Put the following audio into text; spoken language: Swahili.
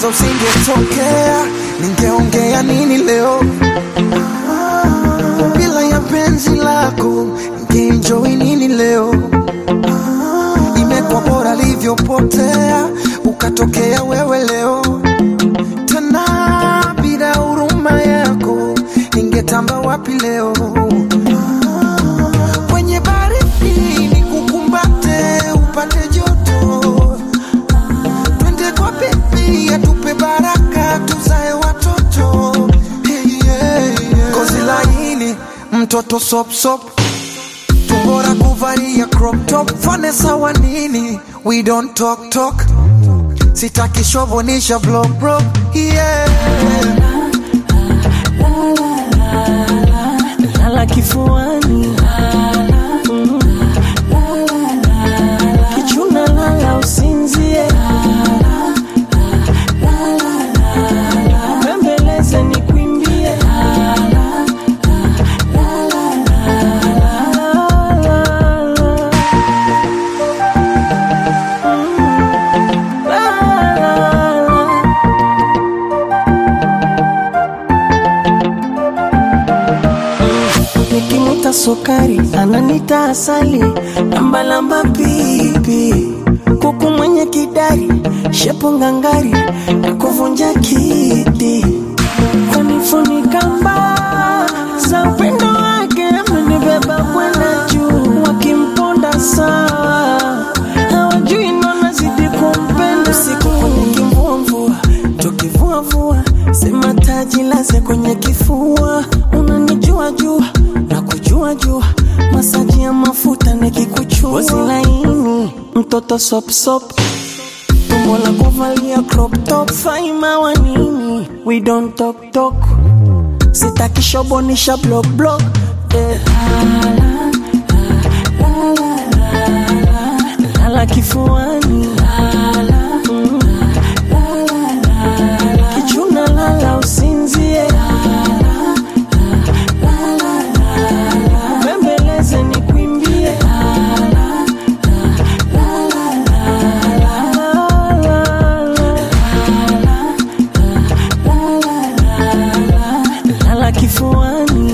kwanza usingetokea, ningeongea nini leo? Bila ya penzi lako, ningeenjoy nini leo? Imekuwa bora livyopotea, ukatokea wewe leo tena. Bila huruma yako, ningetamba wapi leo? Kwenye baridi nikukumbate, upate joto twende kwa bebi atupe baraka tuzae watoto hey, yeah, yeah. kozi laini mtoto sopsop tumbora kuvalia crop top fane sawa nini we don't talk talk sitaki shovonisha block bro yeah. lala kifuani Mm. kichuna lala usinzie bembeleze nikwimbie Nikimuta sukari ananita asali, lambalamba pipi, kuku mwenye kidari, shepu ngangari na kuvunja kiti, kunifunika mbaa za upendo wake, amenibeba kwenda juu, wakimponda sawa, hawajui nona zidi kumpenda, usiku kwenye kimvumvua, tukivuavua, sema taji laze kwenye kifua, unanijua jua na kujua jua, masaji ya mafuta nikikuchua, ngozi laini, mtoto sop sop, tumbo la kuvalia crop top, faima wa nini, we don't talk talk, sitaki shobonisha block block, eh. lala kifuani Mm. kichuna lala usinzie bembeleze nikwimbie lala kifuani